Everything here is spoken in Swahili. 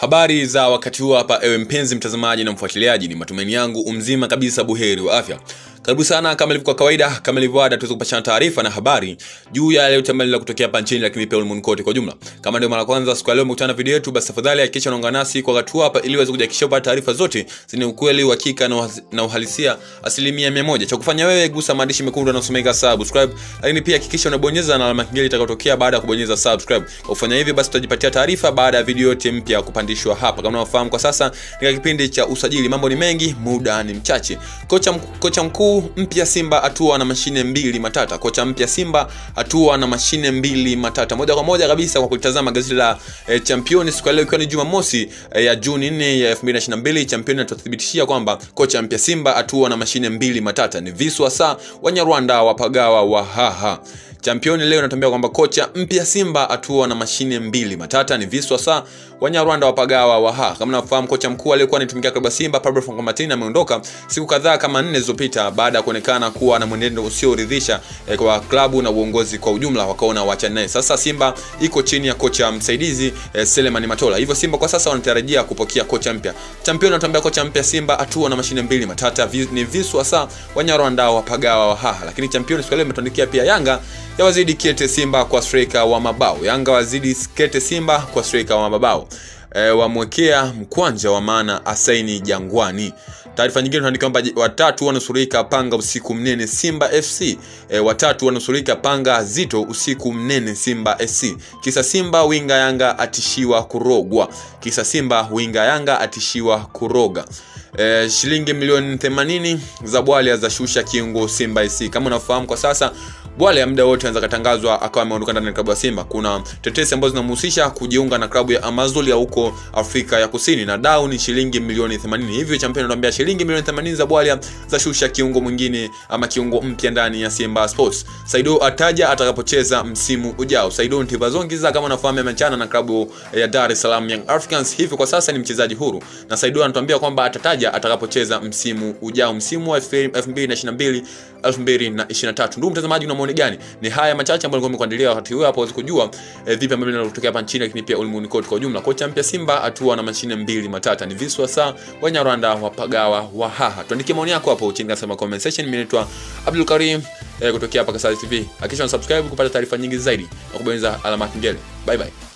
Habari za wakati huu hapa, ewe mpenzi mtazamaji na mfuatiliaji, ni matumaini yangu umzima kabisa, buheri wa afya. Karibu sana, kama ilivyo kawaida, kama ilivyo ada, tuweze kupashana taarifa na habari juu ya yale yote ambayo kutokea hapa nchini, lakini pia ulimwenguni kote kwa jumla. Kama ndio mara kwanza siku ya leo umekutana na video yetu, basi tafadhali hakikisha unaungana nasi kwa wakati huu hapa, ili uweze kuhakikisha upata taarifa zote zenye ukweli, uhakika na, uhas- na uhalisia asilimia mia moja. Cha kufanya wewe, gusa maandishi mekundu yanayosomeka subscribe, lakini pia hakikisha unabonyeza na alama kengele itakayotokea baada ya kubonyeza subscribe. Kwa kufanya hivyo, basi utajipatia taarifa baada ya video yote mpya kupandishwa hapa. Kama unafahamu, kwa sasa ni kipindi cha usajili, mambo ni mengi, muda ni mchache. Kocha, mk- kocha mkuu mpya Simba atua na mashine mbili matata. Kocha mpya Simba atua na mashine mbili matata. Moja kwa moja kabisa kwa kulitazama gazeti la eh, Champion siku ya leo ikiwa ni Jumamosi eh, ya Juni 4 ya 2022, Champion inatuthibitishia kwamba kocha mpya Simba atua na mashine mbili matata. Ni Viswa Sa Wanyarwanda wapagawa wa haha Championi leo inatuambia kwamba kocha mpya Simba atua na mashine mbili matata ni Viswa Sa Wanyarwanda wapagawa wa ha. Kama nafahamu, kocha mkuu aliyekuwa anatumikia klabu ya Simba Pablo Franco Martin ameondoka siku kadhaa kama nne zilizopita baada ya kuonekana kuwa na mwenendo usioridhisha eh, kwa klabu na uongozi kwa ujumla, wakaona waachane naye. Sasa Simba iko chini ya kocha msaidizi eh, Selemani Matola, hivyo Simba kwa sasa wanatarajia kupokea kocha mpya. Championi anatuambia kocha mpya Simba atua na mashine mbili matata vi, ni Viswa Sa Wanyarwanda wapagawa wa haha. Lakini Championi siku ya leo imetuandikia pia Yanga ya wazidi kete Simba kwa striker wa mabao. Yanga wazidi kete Simba kwa striker wa mabao. E, wamwekea mkwanja wa maana asaini Jangwani. Taarifa nyingine tunaandika kwamba watatu wanusurika panga usiku mnene Simba FC. E, watatu wanusurika panga zito usiku mnene Simba FC. Kisa Simba winga Yanga atishiwa kurogwa. Kisa Simba winga Yanga atishiwa kuroga. E, shilingi milioni 80 za Bwalya za shusha kiungo Simba SC. Kama unafahamu kwa sasa Bwalya muda wote anaweza katangazwa akawa ameondoka ndani ya klabu ya Simba. Kuna tetesi ambazo zinamhusisha kujiunga na klabu ya Amazulu ya huko Afrika ya Kusini na dau ni shilingi milioni 80. Hivyo champion anatuambia shilingi milioni 80 za Bwalya za shusha kiungo mwingine ama kiungo mpya ndani ya Simba Sports. Saido ataja atakapocheza msimu ujao. Saido Ntivazongiza kama unafahamu amechana na klabu ya Dar es Salaam Young Africans, hivyo kwa sasa ni mchezaji huru. Na Saido anatuambia kwamba atataja atakapocheza msimu ujao, msimu wa 2022 2023. Ndugu mtazamaji, una maoni gani? Ni haya machache ambayo nilikuwa nimekuandalia wakati huu hapo uweze kujua eh, vipi ambavyo vinatokea hapa nchini, lakini pia ulimwenguni kote kwa ujumla. Kocha mpya Simba atua na mashine mbili matata ni Viswa Sa Wanyarwanda wapagawa wa haha. Tuandikie maoni yako hapo chini katika comment section. Mimi naitwa Abdul Karim eh, kutokea hapa Kasari TV. Hakikisha una subscribe kupata taarifa nyingi zaidi na kubonyeza alama ya kengele. Bye bye.